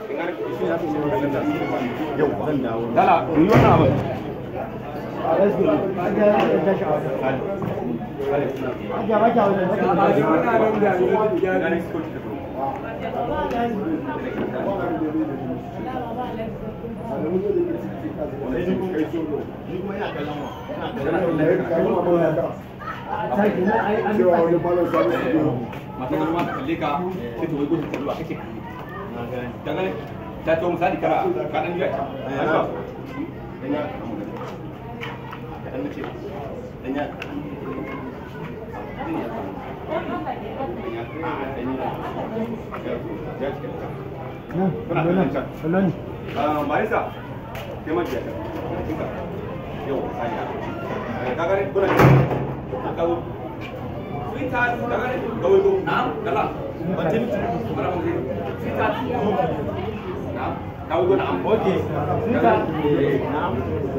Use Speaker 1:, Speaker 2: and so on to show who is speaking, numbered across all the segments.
Speaker 1: yau zan dawo
Speaker 2: dala yi wannan abin masu girma ta kalle ka sai ta wai gudun kallo a kake ta gane ta to misali kana ka dan biya ta haka kadan nace danya Marisa, kai ma jiya ta. Yau, sanya. Ka gane kuna ka zo Sweetheart, ka gane kawai ko. Na'am, kala. Batin, mana mun Sweetheart. Na'am. Kawai ko na'am. Okay. Sweetheart. Na'am.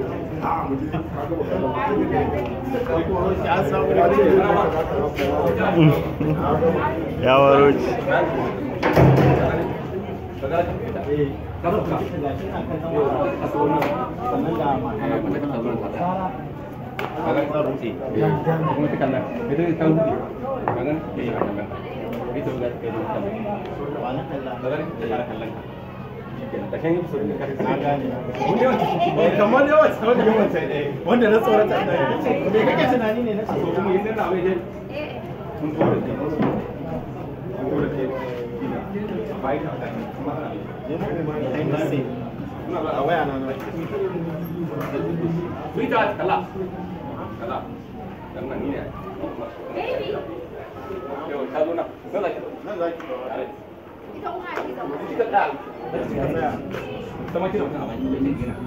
Speaker 3: ya waro ci
Speaker 1: kamar yawan tsawon yawan sai ɗaya wanda na tsorata ɗaya me kake tunani ne na ce
Speaker 2: kuma yin da mai mun tura ke mun tura ke bai ka da kuma ana
Speaker 1: a waya na na
Speaker 2: Sweetheart, kala. Kala. Dan nan ni ne. Yau ta zo nan. Nan zaki.
Speaker 1: nan za ki
Speaker 2: Ita da. Sama kira mutum a baki bai ce gina.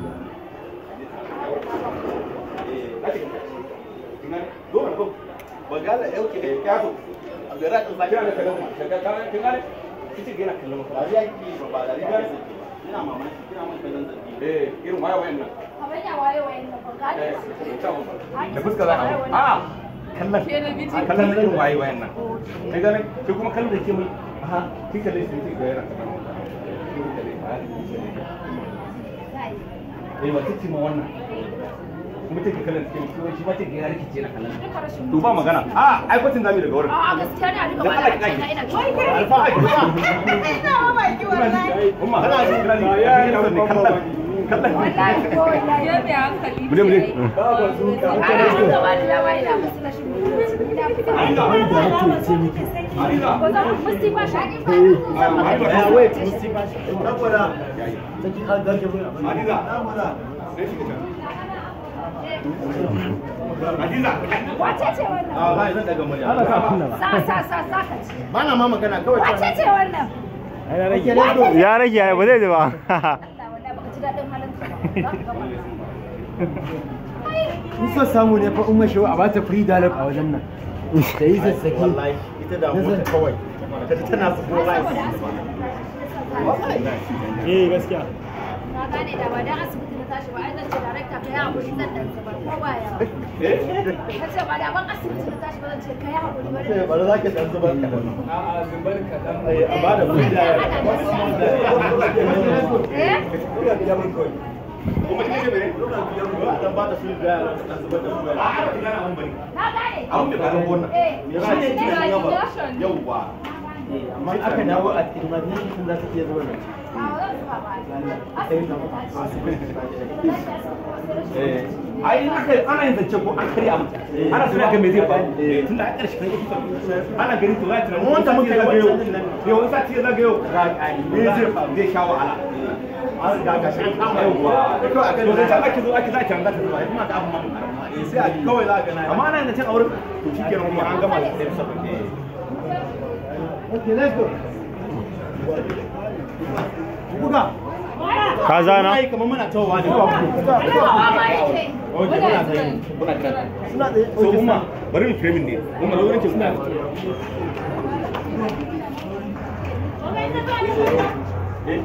Speaker 2: Dole ko.
Speaker 1: bagala yau ke ya to a gara ta
Speaker 2: Kira da kallon ma. Ka ka kin gane? Kici gina kallon
Speaker 1: ba
Speaker 2: ma.
Speaker 1: ya ki ba ba da riga ina mamaki kina mun kallon zabi
Speaker 2: Eh, irin waya wayan nan. Eh, da fuska za a yi. Ah, kallon. Kallon na irin waye wayan nan. Kai gane? Ki kuma kallon da ke mai. Aha, kin kalle shi kin ga yana kallon. Eh, wata ce ma wannan. Kuma take kallon cikin kuma shi ma take ga rikice na kallon. To ba magana. Ah, ai kwatin zamu daga wurin. Alfa ai ba. Umma, kana ji kana ji. Ya ya kallon. Kallon. Muje muje. Aliza.
Speaker 1: ya wait musti ba shi saboda take har garke mun
Speaker 2: Aliza. Sai shi ka. Aliza.
Speaker 4: Wace ce wannan?
Speaker 1: a ba zan daga murya
Speaker 3: ana sa kunna ba
Speaker 4: Sa sa sa sa ka ci.
Speaker 1: ba na ma magana kawai
Speaker 4: Wace ce wannan?
Speaker 3: ya rage ya rage ya ba zai ji ba
Speaker 4: Allah wallahi baka ji daɗin halin ka ba. Za ka gama.
Speaker 5: in so samu ne fa umma shehu a bata free dialogue a wajen nan da yi zazzaki
Speaker 1: wallahi ita da mota kawai ta ji tana su
Speaker 4: Ai,
Speaker 1: life
Speaker 4: saboda asibiti.
Speaker 3: eh gaskiya
Speaker 4: Na gane da ba dan asibiti na tashi ba ai zan ce director kai hakuri zan dan zubar ko ba ya.
Speaker 2: Eh?
Speaker 4: Ka ce ba da ban asibiti na tashi ba zan ce kai hakuri ba
Speaker 1: sai bari zaki dan zubar ka dan a ba da free
Speaker 4: Eh?
Speaker 2: Kuma kike bane?
Speaker 1: dan ba da free dialogue dan zubar da free
Speaker 2: A a kina an bane.
Speaker 4: Na gane.
Speaker 2: Abun da ka wannan.
Speaker 4: Eh.
Speaker 1: me za ki ci da yawa yawwa
Speaker 5: amma aka dawo a imagination za ta iya zuwa nan
Speaker 4: A zan zuba ba. Asibiti na tashi.
Speaker 2: Eh. Ai in aka ana yin zance ko an karya mutum. Ana so ga me zai faru. Tunda a ƙarshe kan episode ana ganin to za ta
Speaker 1: Mu wanda muka yi
Speaker 2: zagayo.
Speaker 1: wancan nan.
Speaker 2: Yau wani sati ya zagayo. Me zai faru? Zai sha wahala.
Speaker 1: an riga ga shi an kama
Speaker 2: Yawwa.
Speaker 1: kawai akan
Speaker 2: To zan ake zo ake za ta za ta zuba. Kuma ga abun ma.
Speaker 1: sai a kawai za ka na
Speaker 2: Amma ana yin zancen auren to shikenan kuma an gama da episode.
Speaker 5: okay let's go buga
Speaker 3: ka zana
Speaker 1: ai kamar muna tawowa ne
Speaker 4: Ba ba yake.
Speaker 2: Oke, muna tsaye. Kuna kira.
Speaker 5: suna da
Speaker 2: So umma, bari mu framing ne. Umma zo wurin ki suna. Eh,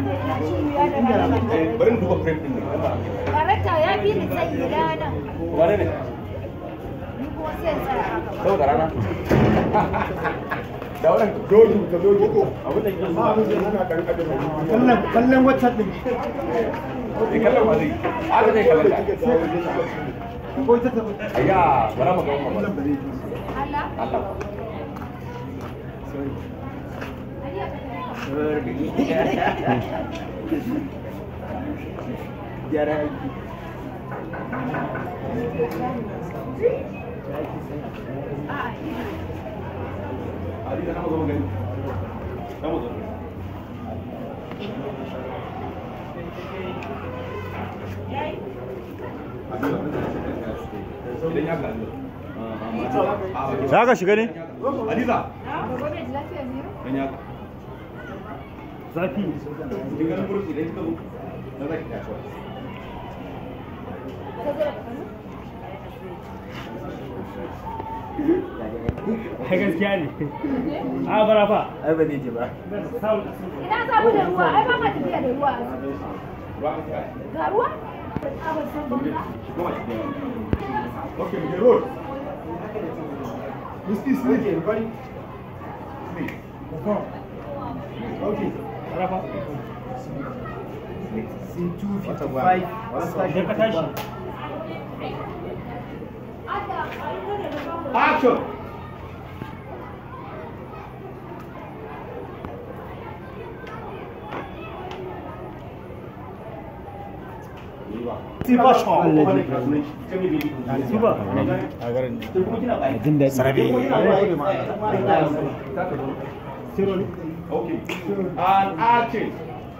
Speaker 2: eh, bari mu duba frame din ne.
Speaker 4: Darakta ya fi ni tsayi ranar.
Speaker 2: Wane ne?
Speaker 4: Ni kuma sai in tsaya haka.
Speaker 2: Saboda rana. da wannan doki ka doki ko abin da kike
Speaker 1: kallon kallon wacce din
Speaker 2: Eh, kallon ba zai haka zai kallon ka
Speaker 1: ko ta ta
Speaker 2: ayya bara mu ga wannan ba
Speaker 4: Allah.
Speaker 2: Allah
Speaker 5: gyara aiki
Speaker 2: Ali da namu zo gani namu zo idan ya kalli
Speaker 3: za ka shiga ne
Speaker 2: Aliza
Speaker 4: Gobe da lafiya ne?
Speaker 2: dan ya
Speaker 5: zafi
Speaker 2: kin ganin burki idan kika zo na zaki ta cewa
Speaker 4: Ka zo da kanu?
Speaker 5: ai gaskiya ne a bara fa ai ba zai ji ba
Speaker 4: Ina za mu da ruwa, ai ba ma tafiya da ruwa.
Speaker 2: ruwa an kai
Speaker 4: Ga ruwa? A ban san ba.
Speaker 2: kuma shi Okay, we can roll.
Speaker 1: This is okay, everybody. Okay.
Speaker 5: rafa
Speaker 1: Sin 255.
Speaker 5: idan ka tashi
Speaker 2: Action.
Speaker 1: Super shot.
Speaker 5: super jin daɗi
Speaker 1: Sarabi.
Speaker 2: Okay. And action.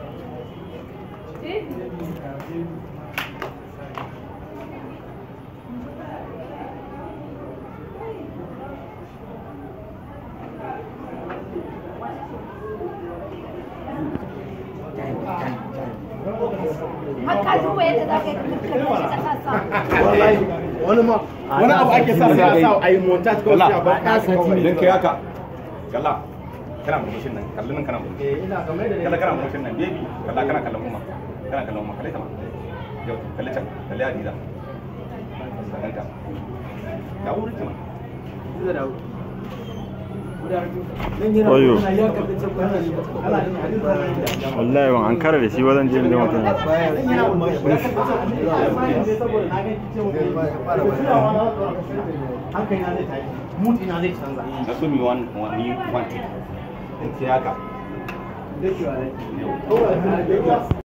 Speaker 4: Har ka duba yadda za ka yi ka kashe ka kasa.
Speaker 1: Wallahi. Wani ma wani abu ake sa sai a sa a yi montage ko sai a bar kasa
Speaker 2: Idan kai haka, kalla, kana murmushin nan, kalli nan kana murmushi.
Speaker 1: Eh ina kamar da
Speaker 2: Kalla kana murmushin nan, baby, kalla kana kallon kuma. Kana kallon kuma, kalli ta ma. Yau, kalli can, kalli Hadiza. Sannan ta. Da wuri ta ma.
Speaker 3: Oyo. wallahi ban an kara da shi ba zan je da mutum
Speaker 1: hankali na zai tashi mood ina zai canza
Speaker 2: Na so mi one, one, ni one, two. In sai haka.
Speaker 1: Yau.